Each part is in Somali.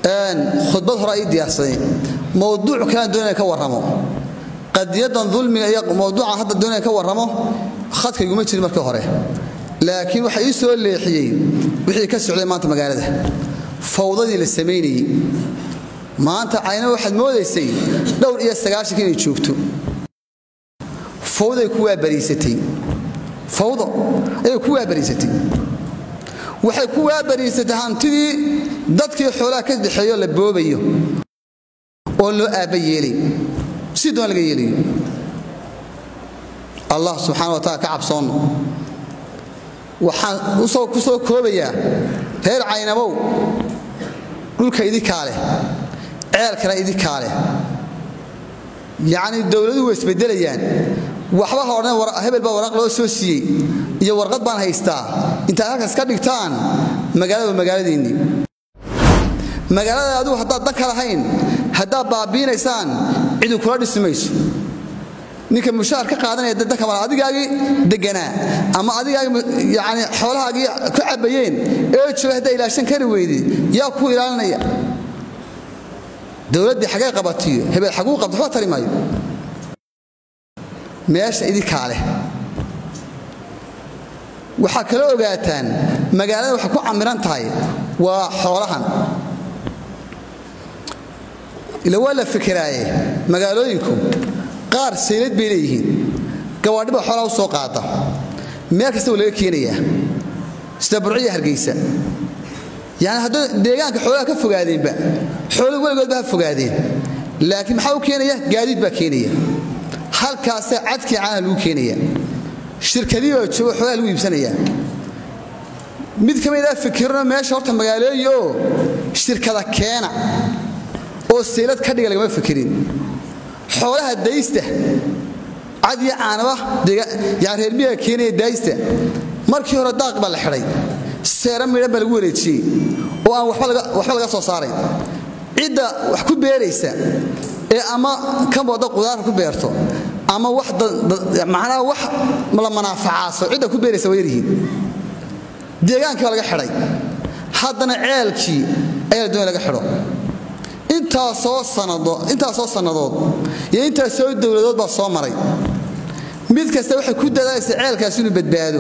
khudbad hore ii diyaarsaday mowduuc kalaan doonaya ka warramo qadiyadan dulmiga iyo mowduucan hadda doonaya ka warramo khadkayguma jirin markii hore laakiin waxa ii soo leexiyey wixii ka socday maanta magaalada fawdadii la samaynayey maanta cayna waxaad moodaysay dhowr iyo sagaashanka inay joogto fawday ku waabariisatay fawdo ayay ku waabariisatay waxay ku waabariisatay hantidii dadkii xoolaha ka dhexeeyo la boobayo oo loo aabba yeelay si doon laga yeelayo allah subxana wa taala ka cabsoonno waxaan ku soo koobayaa reer caynabow dhulka idinkaa leh ceelkana idinkaa leh yacni dowladuhu way isbeddelayaan waxba ha odhan hebel baa waraq loo soo siiyey iyo warqad baan haystaa intaad halkaas ka dhigtaan magaalada waa magaaladiinnii magaalada adigu haddaad dan ka lahayn haddaad baabiinaysaan cidu kula dhisi mayso ninka mushaar ka qaadanaya danka mal adigaagii deganaa ama adigaagii yani xoolahaagii ku cabbayeen ee jooga haddaa ilaashan kari weydi yaa kuu ilaalinaya dowladdii xagee qabatiyo hebel xaguu qabta waxba tari maayo meesha idinkaa leh waxaa kala ogaataan magaalada waxay ku camiran tahay waa xoolahan ila waa la fikiraaye magaalooyinku qaar saylad bay leeyihiin gawaadhiba xoolaa u soo qaada meel kasta waa laga keenayaa sida burciya hargeysa yani hadduu deegaanka xoolaha ka fogaadeenba xooluhu weligoodba ha fogaadeen laakiin maxaa u keenaya gaadiid baa keenaya halkaasa cadkii caanaha lagu keenaya shirkadii oo jooga xoolaha lagu iibsanaya mid ka mid a fikirno meesha horta magaalooyi oo shirkada keena oo saylad ka dhiga lagama fikirin xoolaha daysta cad iyo caanaba yani reermiyaga keenaya daaysta markii hore daaq baa la xidhay seera midhan baa lagu wareejiyey oo aan waxba laga soo saaray cidda wax ku beeraysa ee ama ka wada qudaarka ku beerto ama macnaha wax la manaafacaaso cidda ku beeraysa waa yaryihiin deegaankii baa laga xidhay haddana ceelkii ayaa la doonaya laga xidho intaasoo sannadood iyo intaasoo dowladood baa soo maray mid kasta waxay ku dadaalaysa ceelkaas inuu badbaado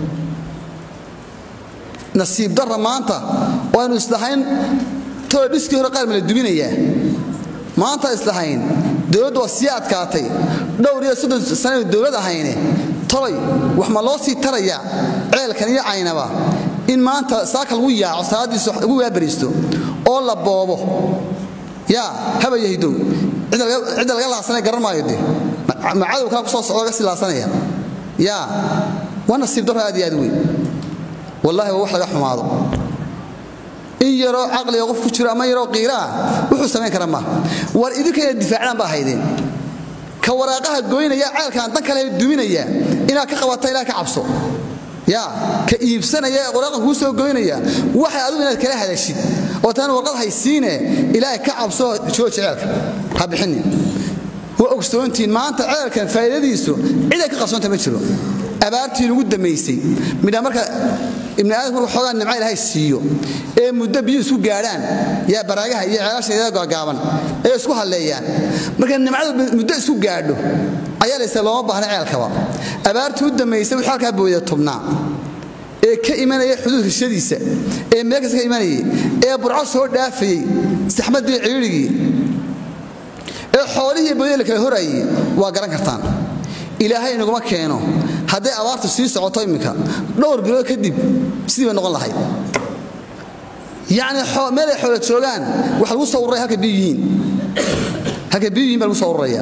nasiib darra maanta oo aynu islahayn tolo dhiskii hore qaar ma la duminayaa maanta islahayn dowladdu waa sii adkaatay dhowr iyo soddon sanaynu dowlad ahayne tolay wax ma loo sii tarayaa ceelkan iyo caynaba in maanta saaka lagu yaaco salaadiisa lagu waabariisto oo la boobo yaa haba yahdow cidda laga laasanaya garan maayo de ma cadow kaa ku soo socdo laga sii laasanaya yaa waa nasiib darro aad iyo aad weyn wallahi waa wax laga xumaado in yaroo caqliga qof ku jiro ama yaroo qiiraa wuxuu samayn kara maaha war idinka inaad difaacdaan baa haydeen ka waraaqaha goynaya ceelkaan dan kale duminaya inaad ka qabata ilaah ka cabso ya ka iibsanaya ee waraaqan kuu soo goynaya waxay adigu inaad kala hadashid oo taan warqad haysiine ilaahay ka cabso jooji ceelka ha bixinin waa ogsoontiin maanta ceelkan faa'iidadiisu ciday ka qabsoonta ma jiro abaartii lagu damaysay midha marka ibni aadamku marka xoogaa nimca ilaahay siiyo ee muddo biyuu isku gaadhaan yaa baraagaha iyo ceelasha iyada gaagaaban ee isku halleeyaan marka nimcadu muddo isku gaadho ayaa laysa looma baahna ceelkaba abaartii u damaysay wuxuu halkaa booyda tubnaa ee ka imanaya xuduud hishadiisa ee meel kasta ka imanayay ee burco soo dhaafayey saxmadii ciirigii ee xoolihii booyada la kala horayay waa garan kartaan ilaahay inaguma keeno hadday abaartu sii socoto imminka dhowr bilood kadib sidii bay noqon lahayd yacni meel ay xoola joogaan waxa lagu soo ururaya halka biyu yihiin halka biyu yihiin baa lagu soo ururaya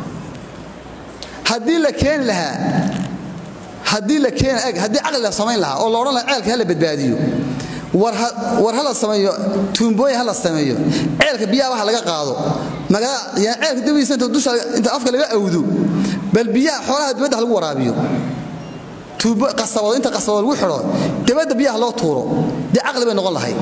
haddii la keeni lahaa haddii la keeni eg haddii caqli la samayn lahaa oo la odhan lahaa ceelka ha la badbaadiyo war ha la sameeyo tuumbooyin ha la sameeyo ceelka biyaha waxa laga qaado ceelka dabiisa inta dusha inta afka laga awdo bal biyaha xoolaha dibadda ha lagu waraabiyo tuubo qasabado inta qasabado lagu xidho dibadda biyaha loo tuuro dee caqli bay noqon lahayd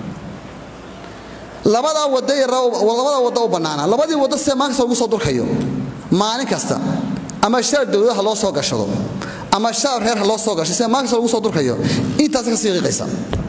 labadaa wada labadaa wadda u bannaana labadii wadda see maalin kasta lagu soo durkayo maalin kasta ama shar dowladaha loo soo gashado ama shacab reer ha loo soo gasho sida maalin kasta lagu soo durkayo intaas ka sii qiiqaysa